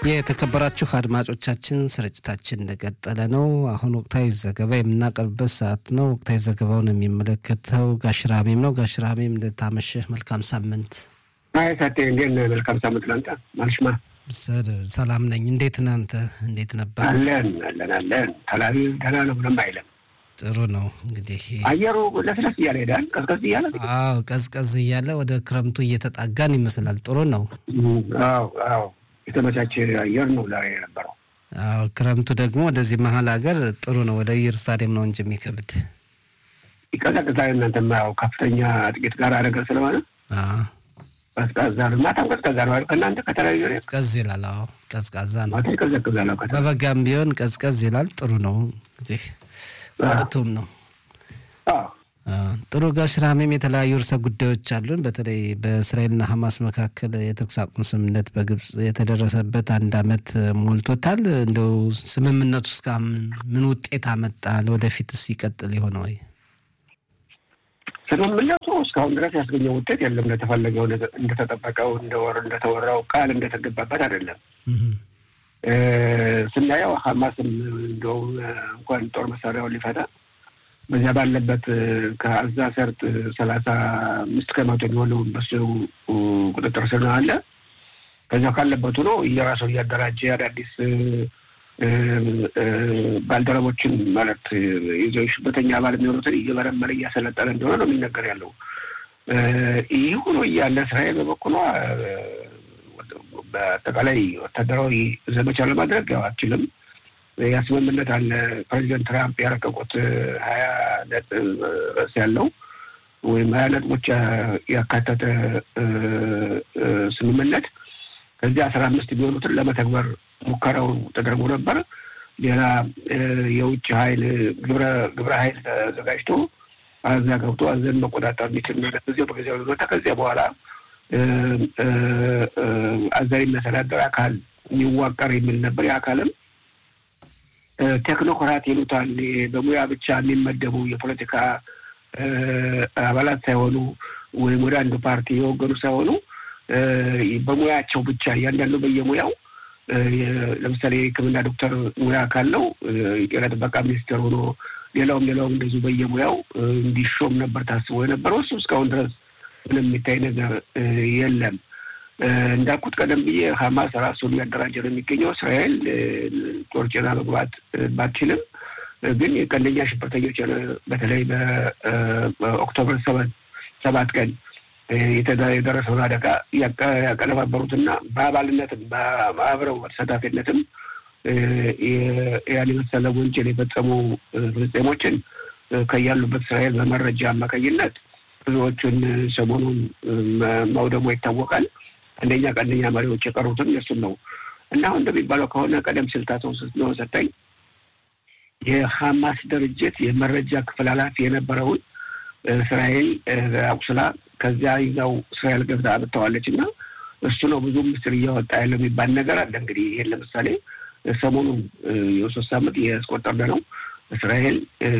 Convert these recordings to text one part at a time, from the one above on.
የተከበራችሁ አድማጮቻችን ስርጭታችን እንደቀጠለ ነው። አሁን ወቅታዊ ዘገባ የምናቀርብበት ሰዓት ነው። ወቅታዊ ዘገባውን የሚመለከተው ጋሽራሜም ነው። ጋሽራሜም እንደታመሸህ መልካም ሳምንት። አይ ሳቴ እንዴት ነህ? መልካም ሳምንት ላንተ ማልሽማ። ሰላም ነኝ። እንዴት ነህ አንተ? እንዴት ነበር? አለን አለን አለን። ተላቢ ደህና ነው፣ ምንም አይልም። ጥሩ ነው። እንግዲህ አየሩ ለስለስ እያለ ሄዳል፣ ቀዝቀዝ እያለ አዎ፣ ቀዝቀዝ እያለ ወደ ክረምቱ እየተጣጋን ይመስላል። ጥሩ ነው። አዎ አዎ የተመቻቸ አየር ነው ዛሬ የነበረው። አዎ ክረምቱ ደግሞ ወደዚህ መሀል ሀገር ጥሩ ነው። ወደ ኢየሩሳሌም ነው እንጂ የሚከብድ ይቀዘቅዛል። እናንተማ ያው ከፍተኛ ጥቂት ጋር ነገር ስለሆነ ቀዝቃዛ ነው። ማታም ቀዝቃዛ ነው አይደል? ከእናንተ ከተለያዩ ቀዝቀዝ ይላል። አዎ ቀዝቃዛ ነው። ማታ ይቀዘቅዛል። በበጋም ቢሆን ቀዝቀዝ ይላል። ጥሩ ነው። እዚህ ወቅቱም ነው። ጥሩ ጋሽ ራሜም የተለያዩ ርዕሰ ጉዳዮች አሉን። በተለይ በእስራኤልና ሐማስ መካከል የተኩስ አቁም ስምምነት በግብጽ የተደረሰበት አንድ ዓመት ሞልቶታል። እንደው ስምምነቱ እስከ ምን ውጤት አመጣ? ለወደፊትስ ይቀጥል የሆነ ወይ? ስምምነቱ እስካሁን ድረስ ያስገኘው ውጤት የለም። እንደተፈለገው እንደተጠበቀው እንደወር እንደተወራው ቃል እንደተገባበት አይደለም። ስናየው ሐማስም እንደውም እንኳን ጦር መሳሪያውን ሊፈታ በዚያ ባለበት ከአዛ ሰርጥ ሰላሳ አምስት ከመቶ የሚሆነው በሱ ቁጥጥር ስር ነው አለ። ከዚያ ካለበት ሆኖ እየራሱ እያደራጀ አዳዲስ ባልደረቦችን ማለት ይዞ ሽበተኛ አባል የሚሆኑትን እየመረመረ እያሰለጠነ እንደሆነ ነው የሚነገር ያለው። ይህ ሆኖ እያለ እስራኤል በበኩሏ በአጠቃላይ ወታደራዊ ዘመቻ ለማድረግ ያው አትችልም። ያ ስምምነት አለ። ፕሬዚደንት ትራምፕ ያረቀቁት ሀያ ነጥብ ርዕስ ያለው ወይም ሀያ ነጥቦች ያካተተ ስምምነት ከዚህ አስራ አምስት የሚሆኑትን ለመተግበር ሙከራው ተደርጎ ነበር። ሌላ የውጭ ኃይል ግብረ ኃይል ተዘጋጅቶ አዛ ገብቶ አዘን መቆጣጠር የሚችል በጊዜው በጊዜው ሁኔታ ከዚያ በኋላ አዛን የሚያስተዳደር አካል የሚዋቀር የሚል ነበር። የአካልም ቴክኖክራት ይሉታል። በሙያ ብቻ የሚመደቡ የፖለቲካ አባላት ሳይሆኑ ወይም ወደ አንዱ ፓርቲ የወገኑ ሳይሆኑ በሙያቸው ብቻ እያንዳንዱ በየሙያው ለምሳሌ የሕክምና ዶክተር ሙያ ካለው የጤና ጥበቃ ሚኒስቴር ሆኖ ሌላውም ሌላውም እንደዚሁ በየሙያው እንዲሾም ነበር ታስቦ የነበረው። እሱ እስካሁን ድረስ ምንም የሚታይ ነገር የለም። እንዳልኩት ቀደም ብዬ ሀማስ ራሱን እያደራጀ ነው የሚገኘው። እስራኤል ጦር ጭና መግባት ባትችልም ግን ቀንደኛ ሽብርተኞች በተለይ በኦክቶበር ሰባት ቀን የደረሰውን አደጋ ያቀነባበሩትና በአባልነትም በአብረው ተሳታፊነትም ያን የመሰለ ወንጀል የፈጸሙ ፍልስጤሞችን ከያሉበት እስራኤል በመረጃ አማካኝነት ብዙዎቹን ሰሞኑን ማውደሞ ይታወቃል። አንደኛ ቀንደኛ መሪዎች የቀሩትን እነሱን ነው እና አሁን እንደሚባለው ከሆነ ቀደም ሲል ታቶ ነው ሰጠኝ የሀማስ ድርጅት የመረጃ ክፍል ኃላፊ የነበረውን እስራኤል አቁስላ ከዚያ ይዛው እስራኤል ገብታ አብተዋለች እና እሱ ነው ብዙ ምስጢር እያወጣ ያለው የሚባል ነገር አለ። እንግዲህ ይህን ለምሳሌ ሰሞኑን የሶስት ሳምንት ያስቆጠረ ነው እስራኤል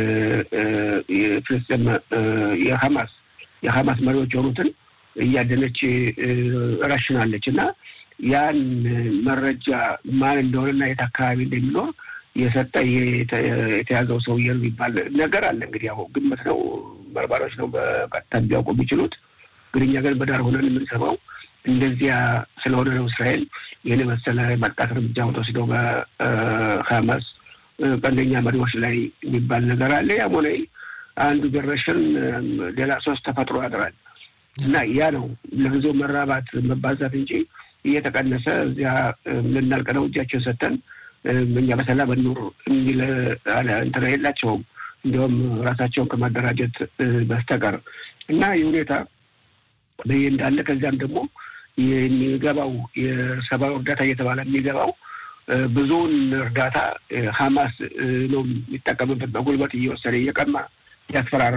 ፍልስጤም የሀማስ የሀማስ መሪዎች የሆኑትን እያደነች ረሽናለች እና ያን መረጃ ማን እንደሆነና የት አካባቢ እንደሚኖር የሰጠ የተያዘው ሰውዬ ነው የሚባል ነገር አለ። እንግዲህ ያው ግምት ነው፣ መርማሪዎች ነው በቀጥታ ሊያውቁ የሚችሉት። ግን እኛ ግን በዳር ሆነን የምንሰማው እንደዚያ ስለሆነ ነው እስራኤል ይህን የመሰለ ማጥቃት እርምጃ ወስደው በሀማስ ቀንደኛ መሪዎች ላይ የሚባል ነገር አለ። ያም ሆነ አንዱ ጀነሬሽን ሌላ ሶስት ተፈጥሮ ያድራል እና ያ ነው ለጊዜው መራባት መባዛት እንጂ እየተቀነሰ እዚያ ልናልቅ ነው እጃቸውን ሰተን እኛ በሰላም እንኑር የሚል እንትን የላቸውም። እንዲሁም ራሳቸውን ከማደራጀት በስተቀር እና ይህ ሁኔታ በይ እንዳለ ከዚያም ደግሞ የሚገባው የሰብአዊ እርዳታ እየተባለ የሚገባው ብዙውን እርዳታ ሀማስ ነው የሚጠቀምበት። በጉልበት እየወሰደ እየቀማ እያስፈራራ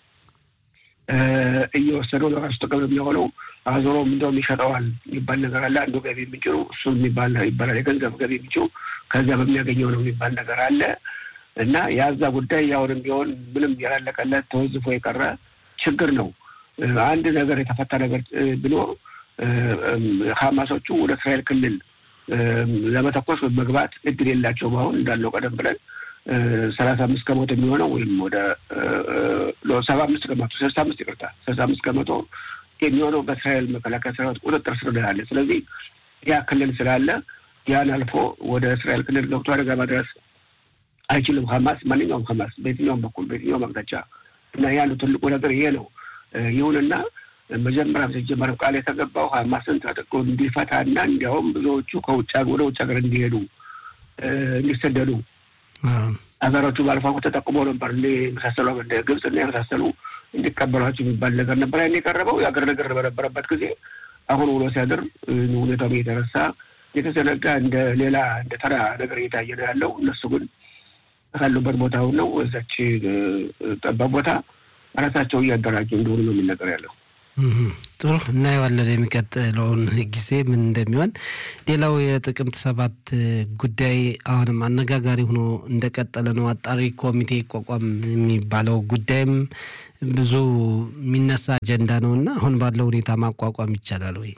እየወሰደው ለራሱ ጥቅም የሚሆነው አዞሮም እንደውም ይሸጠዋል የሚባል ነገር አለ። አንዱ ገቢ ምንጭ ነው እሱ የሚባል ይባላል። የገንዘብ ገቢ ምንጩ ከዚያ በሚያገኘው ነው የሚባል ነገር አለ እና የዛ ጉዳይ ያሁንም ቢሆን ምንም ያላለቀለት ተወዝፎ የቀረ ችግር ነው። አንድ ነገር የተፈታ ነገር ቢኖር ሀማሶቹ ወደ እስራኤል ክልል ለመተኮስ ወይም መግባት እድል የላቸውም። አሁን እንዳለው ቀደም ብለን ሰላሳ አምስት ከመቶ የሚሆነው ወይም ወደ ሰባ አምስት ከመቶ ስልሳ አምስት ይቅርታ ስልሳ አምስት ከመቶ የሚሆነው በእስራኤል መከላከያ ሰራዊት ቁጥጥር ስር ያለ። ስለዚህ ያ ክልል ስላለ ያን አልፎ ወደ እስራኤል ክልል ገብቶ አደጋ ማድረስ አይችልም። ሀማስ ማንኛውም ሀማስ በየትኛውም በኩል በየትኛውም አቅጣጫ እና ያሉ ትልቁ ነገር ይሄ ነው። ይሁንና መጀመሪያ ሲጀመረው ቃል የተገባው ሀማስን ታጥቆ እንዲፈታና እንዲያውም ብዙዎቹ ከውጭ ወደ ውጭ ሀገር እንዲሄዱ እንዲሰደዱ ሀገሮቹ ባለፈው ተጠቁሞ ነበር እ የመሳሰሉ እንደ ግብጽ እና የመሳሰሉ እንዲቀበሏቸው የሚባል ነገር ነበር ያን የቀረበው የአገር ነገር በነበረበት ጊዜ አሁን ውሎ ሲያድር ሁኔታው የተረሳ የተዘነጋ እንደ ሌላ እንደ ተራ ነገር እየታየ ነው ያለው። እነሱ ግን ካሉበት ቦታ ነው እዛች ጠባብ ቦታ ራሳቸው እያደራጁ እንደሆኑ ነው የሚነገር ያለው። ጥሩ እናየዋለን የሚቀጥለውን ጊዜ ምን እንደሚሆን። ሌላው የጥቅምት ሰባት ጉዳይ አሁንም አነጋጋሪ ሆኖ እንደቀጠለ ነው። አጣሪ ኮሚቴ ይቋቋም የሚባለው ጉዳይም ብዙ የሚነሳ አጀንዳ ነው እና አሁን ባለው ሁኔታ ማቋቋም ይቻላል ወይ?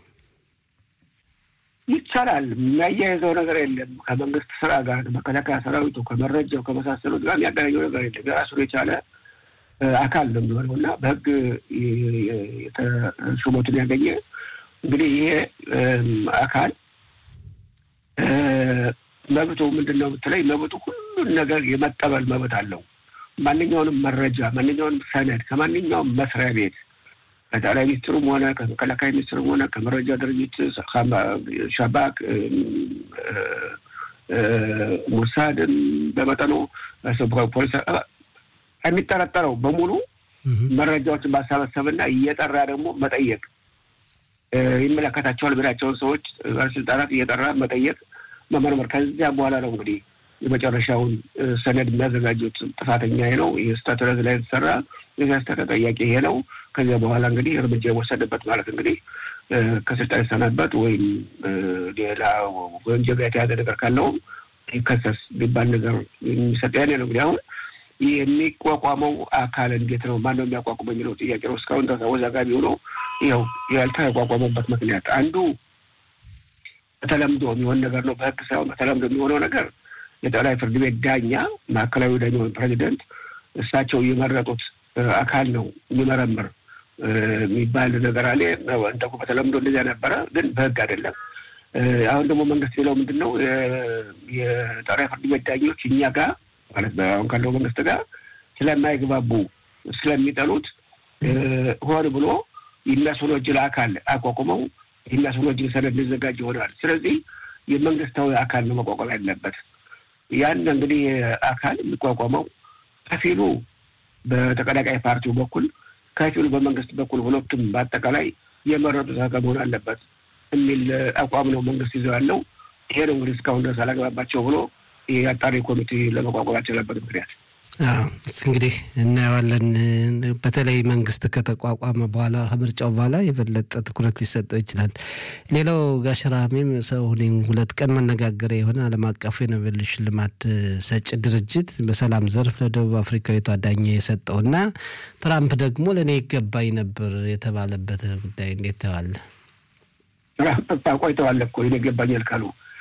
ይቻላል። የሚያያይዘው ነገር የለም። ከመንግስት ስራ ጋር መከላከያ ሰራዊቱ ከመረጃው ከመሳሰሉት ጋር የሚያገናኘው ነገር የለም። የራሱን የቻለ አካል ነው የሚሆነው እና በህግ ሹመቱን ያገኘ እንግዲህ ይሄ አካል መብቱ ምንድን ነው ብትለኝ፣ መብቱ ሁሉን ነገር የመቀበል መብት አለው። ማንኛውንም መረጃ ማንኛውንም ሰነድ ከማንኛውም መስሪያ ቤት ከጠቅላይ ሚኒስትሩም ሆነ ከመከላከያ ሚኒስትሩም ሆነ ከመረጃ ድርጅት ሻባክ፣ ሙሳድም በመጠኑ ፖሊስ የሚጠረጠረው በሙሉ መረጃዎችን ማሰባሰብና እየጠራ ደግሞ መጠየቅ ይመለከታቸዋል ብላቸውን ሰዎች ባለስልጣናት እየጠራ መጠየቅ፣ መመርመር ከዚያ በኋላ ነው እንግዲህ የመጨረሻውን ሰነድ የሚያዘጋጁት። ጥፋተኛ ይሄ ነው ይህ ስህተት ላይ የተሰራ የዚያ ስህተት ተጠያቂ ይሄ ነው። ከዚያ በኋላ እንግዲህ እርምጃ የወሰደበት ማለት እንግዲህ ከስልጣን የሰናበት ወይም ሌላ ወንጀል ጋር የተያዘ ነገር ካለውም ይከሰስ የሚባል ነገር የሚሰጥ ያኔ ነው እንግዲህ አሁን የሚቋቋመው አካል እንዴት ነው? ማን ነው የሚያቋቁመው የሚለው ጥያቄ ነው። እስካሁን ድረስ አወዛጋቢ ሆኖ ይኸው ያልተቋቋመበት ምክንያት አንዱ በተለምዶ የሚሆን ነገር ነው። በሕግ ሳይሆን በተለምዶ የሚሆነው ነገር የጠቅላይ ፍርድ ቤት ዳኛ ማዕከላዊ ዳኛ ወይም ፕሬዚደንት እሳቸው የመረጡት አካል ነው የሚመረምር የሚባል ነገር አለ። እንደ በተለምዶ እንደዚያ ነበረ፣ ግን በሕግ አይደለም። አሁን ደግሞ መንግስት የሚለው ምንድን ነው? የጠቅላይ ፍርድ ቤት ዳኞች እኛ ጋር ማለት አሁን ካለው መንግስት ጋር ስለማይግባቡ ስለሚጠሉት ሆን ብሎ የሚያስወነጅል አካል አቋቁመው የሚያስወነጅል ሰነድ ሊዘጋጅ ይሆናል። ስለዚህ የመንግስታዊ አካል ነው መቋቋም ያለበት። ያን እንግዲህ አካል የሚቋቋመው ከፊሉ በተቀናቃይ ፓርቲው በኩል ከፊሉ በመንግስት በኩል ሁለቱም በአጠቃላይ የመረጡት አካል መሆን አለበት የሚል አቋም ነው መንግስት ይዘው ያለው። ይሄ ነው እንግዲህ እስካሁን ድረስ አላግባባቸው ብሎ የአጣሪ ኮሚቴ ለመቋቋም ያልቻለበት ምክንያት እንግዲህ እናየዋለን። በተለይ መንግስት ከተቋቋመ በኋላ ከምርጫው በኋላ የበለጠ ትኩረት ሊሰጠው ይችላል። ሌላው ጋሽራሜም ሰው ሁለት ቀን መነጋገሪያ የሆነ ዓለም አቀፉ የኖቤል ሽልማት ሰጭ ድርጅት በሰላም ዘርፍ ለደቡብ አፍሪካዊቷ ዳኛ የሰጠው እና ትራምፕ ደግሞ ለእኔ ይገባኝ ነበር የተባለበት ጉዳይ እንዴት ተዋለ? ትራምፕ ቆይተዋል እኮ ይኔ ይገባኛል ካሉ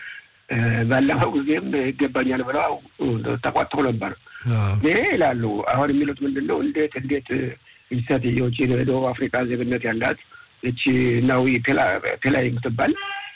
ባለፈው ጊዜም ይገባኛል ብለው ተቋጥተው ነበር። ይሄ ይላሉ። አሁን የሚሉት ምንድን ነው? እንዴት እንዴት ሴትዮች የደቡብ አፍሪካ ዜግነት ያላት እቺ ናዊ ፔላይ የምትባል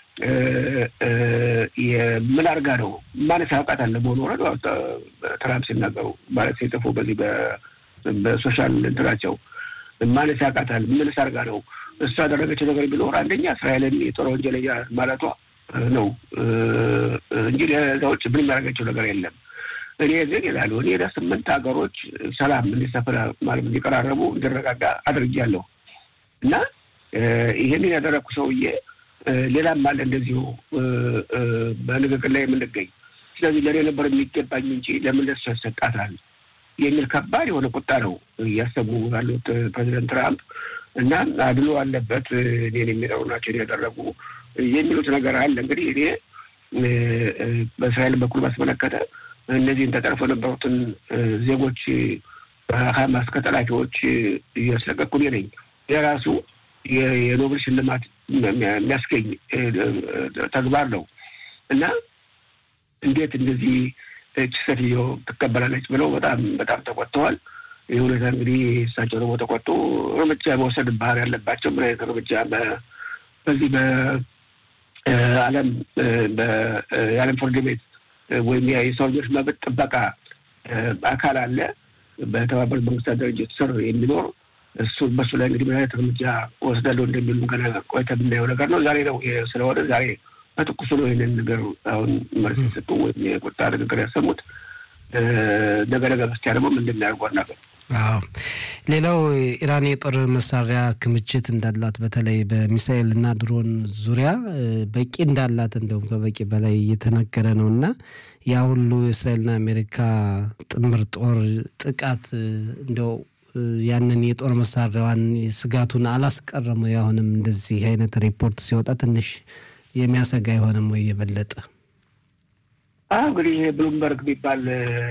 ምን አድርጋ ነው ማለት ያውቃታል። በሆነ ወረድ ትራምፕ ሲናገሩ ማለት ሲጽፉ በዚህ በሶሻል እንትናቸው ማለት ያውቃታል። ምንስ አድርጋ ነው እሱ ያደረገችው ነገር ቢኖር አንደኛ እስራኤልን የጦር ወንጀለኛ ማለቷ ነው እንጂ ለዛ ውጭ ምን የሚያደርገችው ነገር የለም። እኔ ግን ይላሉ እኔ ለስምንት ሀገሮች ሰላም እንዲሰፍን ማለት እንዲቀራረቡ እንዲረጋጋ አድርጊያለሁ እና ይህንን ያደረግኩ ሰውዬ ሌላም አለ እንደዚሁ በንግግር ላይ የምንገኝ ስለዚህ ለእኔ ነበር የሚገባኝ እንጂ ለምን ለሱ ያሰጣታል የሚል ከባድ የሆነ ቁጣ ነው እያሰቡ ያሉት ፕሬዚደንት ትራምፕ እና አድሎ አለበት እኔን የሚጠሩ ናቸው ያደረጉ የሚሉት ነገር አለ። እንግዲህ እኔ በእስራኤል በኩል ባስመለከተ እነዚህን ተጠርፎ የነበሩትን ዜጎች ሀማስ ከጠላፊዎች እያስለቀቅኩ እኔ ነኝ። የራሱ የኖቤል ሽልማት የሚያስገኝ ተግባር ነው። እና እንዴት እንደዚህ እች ሴትዮ ትቀበላለች ብለው በጣም በጣም ተቆጥተዋል። ይህ ሁኔታ እንግዲህ እሳቸው ደግሞ ተቆጡ። እርምጃ መውሰድ ባህር ያለባቸው ምን አይነት እርምጃ በዚህ በዓለም የዓለም ፍርድ ቤት ወይም የሰው ልጆች መብት ጥበቃ አካል አለ በተባበሩት መንግስታት ድርጅት ስር የሚኖር እሱ በሱ ላይ እንግዲህ ምን አይነት እርምጃ ወስዳለሁ እንደሚሉ ገና ቆይተ የምናየው ነገር ነው። ዛሬ ነው ስለሆነ ዛሬ በትኩሱ ነው ይህንን ነገር አሁን መልስ የሰጡ ወይም የቁጣ ንግግር ያሰሙት። ነገ ነገ በስቲያ ደግሞ ምን እንደሚያደርጉ አናውቅም። አዎ ሌላው ኢራን የጦር መሳሪያ ክምችት እንዳላት በተለይ በሚሳኤል እና ድሮን ዙሪያ በቂ እንዳላት እንደውም ከበቂ በላይ እየተነገረ ነው እና ያ ሁሉ የእስራኤልና አሜሪካ ጥምር ጦር ጥቃት እንደው ያንን የጦር መሳሪያዋን ስጋቱን አላስቀረም። አሁንም እንደዚህ አይነት ሪፖርት ሲወጣ ትንሽ የሚያሰጋ አይሆንም ወይ የበለጠ? አሁ እንግዲህ ይሄ ብሉምበርግ የሚባል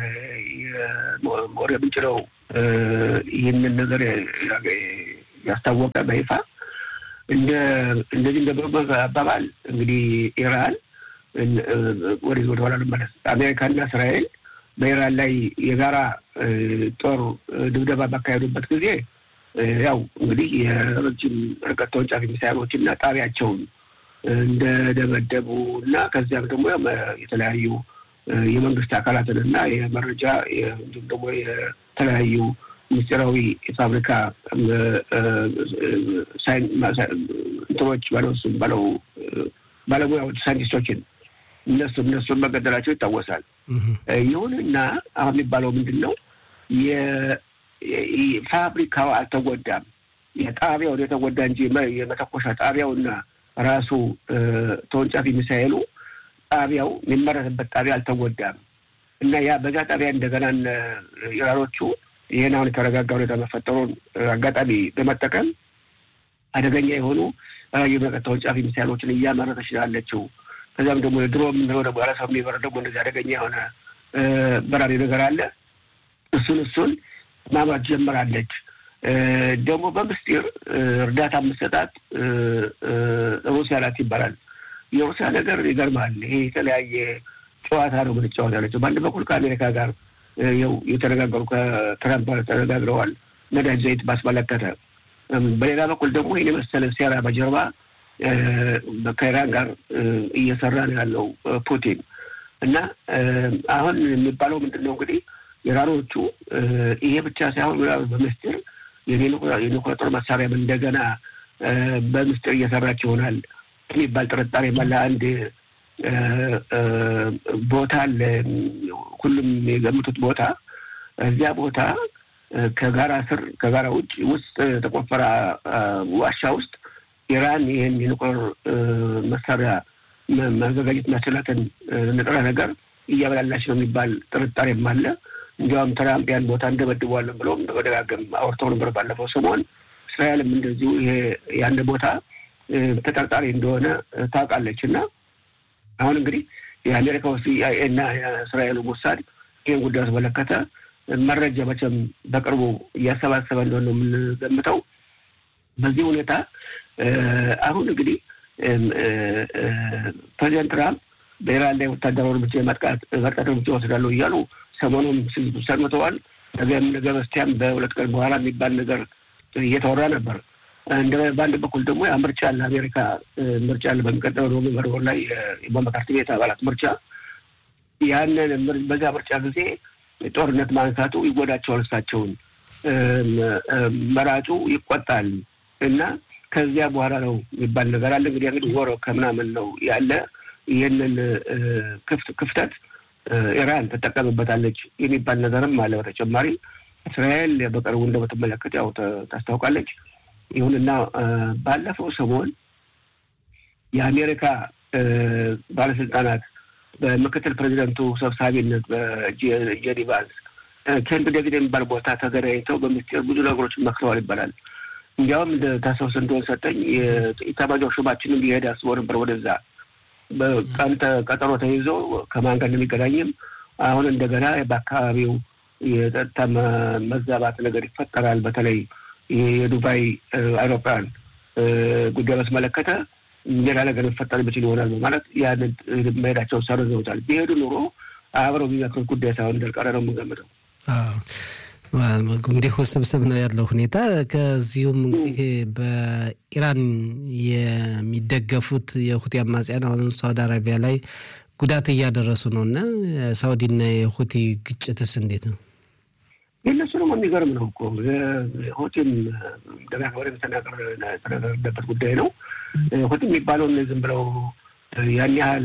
ወሬ ምንጭ ነው ይህንን ነገር ያስታወቀ በይፋ እንደ እንደዚህ እንደ ብሉምበርግ አባባል እንግዲህ ኢራን ወደ ወደ ኋላ ልመለስ አሜሪካና እስራኤል በኢራን ላይ የጋራ ጦር ድብደባ ባካሄዱበት ጊዜ ያው እንግዲህ የረጅም ርቀት ተወንጫፊ ሚሳይሎች እና ጣቢያቸውን እንደደበደቡ እና ከዚያም ደግሞ የተለያዩ የመንግስት አካላትን እና የመረጃ እንዲሁም ደግሞ የተለያዩ ምስጢራዊ የፋብሪካ እንትኖች ባለው ባለው ባለሙያዎች ሳይንቲስቶችን እነሱ እነሱን መገደላቸው ይታወሳል። ይሁንና አሁን የሚባለው ምንድን ነው? ፋብሪካው አልተጎዳም። የጣቢያው የተጎዳ እንጂ የመተኮሻ ጣቢያውና ራሱ ተወንጫፊ ሚሳኤሉ ጣቢያው የሚመረትበት ጣቢያ አልተጎዳም እና ያ በዛ ጣቢያ እንደገና ኢራኖቹ ይህን አሁን የተረጋጋ ሁኔታ መፈጠሩን አጋጣሚ በመጠቀም አደገኛ የሆኑ የመቀት ተወንጫፊ ሚሳይሎችን እያመረተች ያለችው ከዚያም ደግሞ የድሮ የምንለው ደግሞ ያለ ሰው የሚበር ደግሞ እንደዚህ አደገኛ የሆነ በራሪ ነገር አለ። እሱን እሱን ማምረት ጀምራለች። ደግሞ በምስጢር እርዳታ የምትሰጣት ሩሲያ ናት ይባላል። የሩሲያ ነገር ይገርማል። ይሄ የተለያየ ጨዋታ ነው የምትጫወት ያለችው። በአንድ በኩል ከአሜሪካ ጋር ው የተነጋገሩ ከትራምፕ ጋር ተነጋግረዋል፣ ነዳጅ ዘይት ባስመለከተ። በሌላ በኩል ደግሞ ይህን የመሰለ ሴራ በጀርባ ከኢራን ጋር እየሰራ ነው ያለው ፑቲን እና አሁን የሚባለው ምንድን ነው እንግዲህ ኢራኖቹ ይሄ ብቻ ሳይሆን በምስጢር የኒውክሌር ጦር መሳሪያም እንደገና በምስጢር እየሰራች ይሆናል የሚባል ጥርጣሬ መላ አንድ ቦታ አለ። ሁሉም የገምቱት ቦታ እዚያ ቦታ ከጋራ ስር ከጋራ ውጭ ውስጥ ተቆፈረ ዋሻ ውስጥ ኢራን ይህን የኒውክሌር መሳሪያ ማዘጋጀት የሚያስችላትን ንጥረ ነገር እያበላላች ነው የሚባል ጥርጣሬም አለ። እንዲያውም ትራምፕ ያን ቦታ እንደበድበዋለን ብለውም በደጋገም አውርተው ነበር ባለፈው ሰሞን። እስራኤልም እንደዚሁ ይሄ ያን ቦታ ተጠርጣሪ እንደሆነ ታውቃለች። እና አሁን እንግዲህ የአሜሪካ ውስጥ ሲአይኤ እና የእስራኤሉ ሞሳድ ይህን ጉዳይ አስመለከተ መረጃ መቼም በቅርቡ እያሰባሰበ እንደሆነ ነው የምንገምተው። በዚህ ሁኔታ አሁን እንግዲህ ፕሬዚደንት ትራምፕ በኢራን ላይ ወታደራዊ እርምጃ የማጥቃት ማጥቃት እርምጃ ወስዳለሁ እያሉ ሰሞኑን ሰምተዋል። ነገም ነገ በስቲያም በሁለት ቀን በኋላ የሚባል ነገር እየተወራ ነበር። እንደ በአንድ በኩል ደግሞ ያ ምርጫ አለ፣ አሜሪካ ምርጫ አለ በሚቀጥለው ኖቬምበር ወር ላይ በምክር ቤት አባላት ምርጫ። ያንን በዛ ምርጫ ጊዜ ጦርነት ማንሳቱ ይጎዳቸዋል። እሳቸውን መራጩ ይቆጣል እና ከዚያ በኋላ ነው የሚባል ነገር አለ። እንግዲህ እንግዲህ ወሮ ከምናምን ነው ያለ ይህንን ክፍተት ኢራን ትጠቀምበታለች የሚባል ነገርም አለ። በተጨማሪ እስራኤል በቅርቡ እንደምትመለከት ያው ታስታውቃለች። ይሁንና ባለፈው ሰሞን የአሜሪካ ባለስልጣናት በምክትል ፕሬዚደንቱ ሰብሳቢነት በጄዲ ቫንስ ኬምፕ ዴቪድ የሚባል ቦታ ተገናኝተው በምስጢር ብዙ ነገሮችን መክረዋል ይባላል። እንዲያውም ታስታውስ እንደሆን ሰጠኝ የኢታማዦር ሹማችንም ሊሄድ አስቦ ነበር ወደዛ በቀን ቀጠሮ ተይዞ ከማን ጋር እንደሚገናኝም አሁን እንደገና በአካባቢው የጸጥታ መዛባት ነገር ይፈጠራል። በተለይ የዱባይ አውሮፕላን ጉዳይ በተመለከተ ሌላ ነገር ሊፈጠር የሚችል ይሆናል ማለት ያንን መሄዳቸው ሰርዘውታል። ቢሄዱ ኑሮ አብረው የሚመክሩት ጉዳይ ሳይሆን እንዳልቀረ ነው የምንገምተው። እንዲህ ውስብስብ ነው ያለው ሁኔታ። ከዚሁም እንግዲህ በኢራን የሚደገፉት የሁቲ አማጽያን አሁንም ሳውዲ አረቢያ ላይ ጉዳት እያደረሱ ነው እና ሳውዲና የሁቲ ግጭትስ እንዴት ነው? የእነሱ ደግሞ የሚገርም ነው እኮ ሁቲም ደጋግበረ የተነገረበት ጉዳይ ነው። ሁቲ የሚባለውን ዝም ብለው ያን ያህል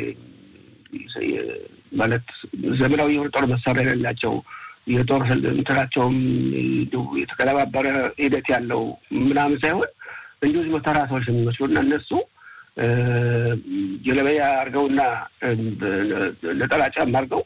ማለት ዘመናዊ የሆነ ጦር መሳሪያ የሌላቸው የጦር እንትናቸውም የተቀለባበረ ሂደት ያለው ምናምን ሳይሆን እንዲሁ ዝም ተራ ሰዎች የሚመስሉ እና እነሱ ጀለበያ አድርገውና ነጠላ ጫማ አድርገው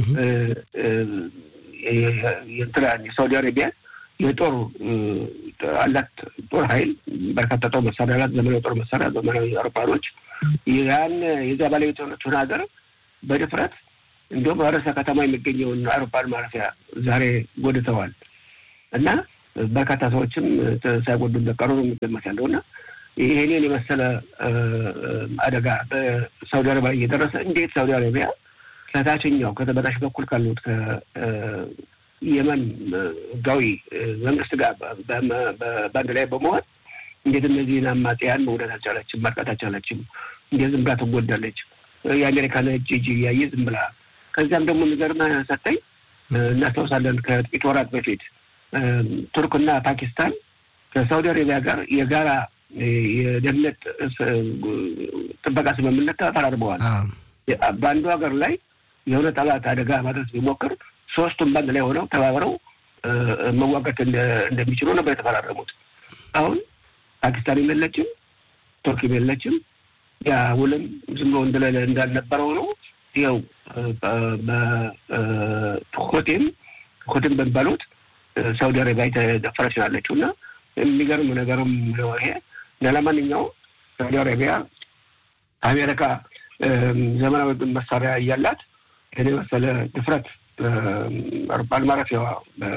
የሳውዲ አረቢያ የጦር አላት ጦር ኃይል በርካታ ጦር መሳሪያ አላት። ዘመናዊ ጦር መሳሪያ፣ ዘመናዊ አውሮፕላኖች ያን የዚያ ባለቤት የሆነችውን ሀገር በድፍረት እንዲሁም ርዕሰ ከተማ የሚገኘውን አውሮፕላን ማረፊያ ዛሬ ጎድተዋል እና በርካታ ሰዎችም ሳይጎዱ እንደቀሩ ነው የሚገመት ያለው እና ይሄንን የመሰለ አደጋ በሳውዲ አረቢያ እየደረሰ እንዴት ሳውዲ አረቢያ ከታችኛው ከተበታች በኩል ካሉት ከየመን ህጋዊ መንግስት ጋር በአንድ ላይ በመሆን እንዴት እነዚህን አማጽያን መውደት አልቻለችም? ማጥቃት አልቻለችም? እንዴት ዝም ብላ ትጎዳለች? የአሜሪካን እጅ እጅ እያየ ዝም ብላ ከዚያም ደግሞ የሚገርምህ ሰጠኝ እናስታውሳለን ከጥቂት ወራት በፊት ቱርክና ፓኪስታን ከሳውዲ አረቢያ ጋር የጋራ የደህንነት ጥበቃ ስምምነት ተፈራርመዋል። በአንዱ ሀገር ላይ የሆነ ጠላት አደጋ ማድረስ ቢሞክር ሶስቱም በአንድ ላይ ሆነው ተባብረው መዋጋት እንደሚችሉ ነበር የተፈራረሙት። አሁን ፓኪስታንም የለችም፣ ቱርክም የለችም። ያ ውልም ዝም ብሎ እንዳልነበረው ነው። ይኸው ሆቴም ሆቴም በሚባሉት ሳውዲ አረቢያ የተደፈረች ናለችው እና የሚገርም ነገርም ነው ይሄ። ለማንኛውም ሳውዲ አረቢያ አሜሪካ ዘመናዊ መሳሪያ እያላት ይህን የመሰለ ድፍረት አውሮፕላን ማረፊያዋ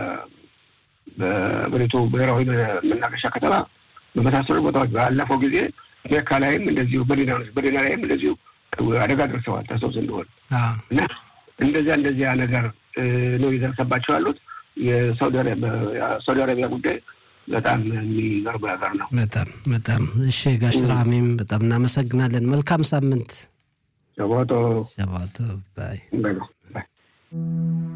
በብሪቱ ብሔራዊ መናገሻ ከተማ በመሳሰሉ ቦታዎች ባለፈው ጊዜ ሜካ ላይም እንደዚሁ በዲና ላይም እንደዚሁ አደጋ ደርሰዋል። ታስታውስ እንደሆነ እና እንደዚያ እንደዚያ ነገር ነው የደረሰባቸው ያሉት። የሳውዲ አረቢያ ጉዳይ በጣም የሚገርም ነገር ነው። በጣም በጣም እሺ። ጋሽ ራሚም በጣም እናመሰግናለን። መልካም ሳምንት። ሸባቶ ሸባቶ ባይ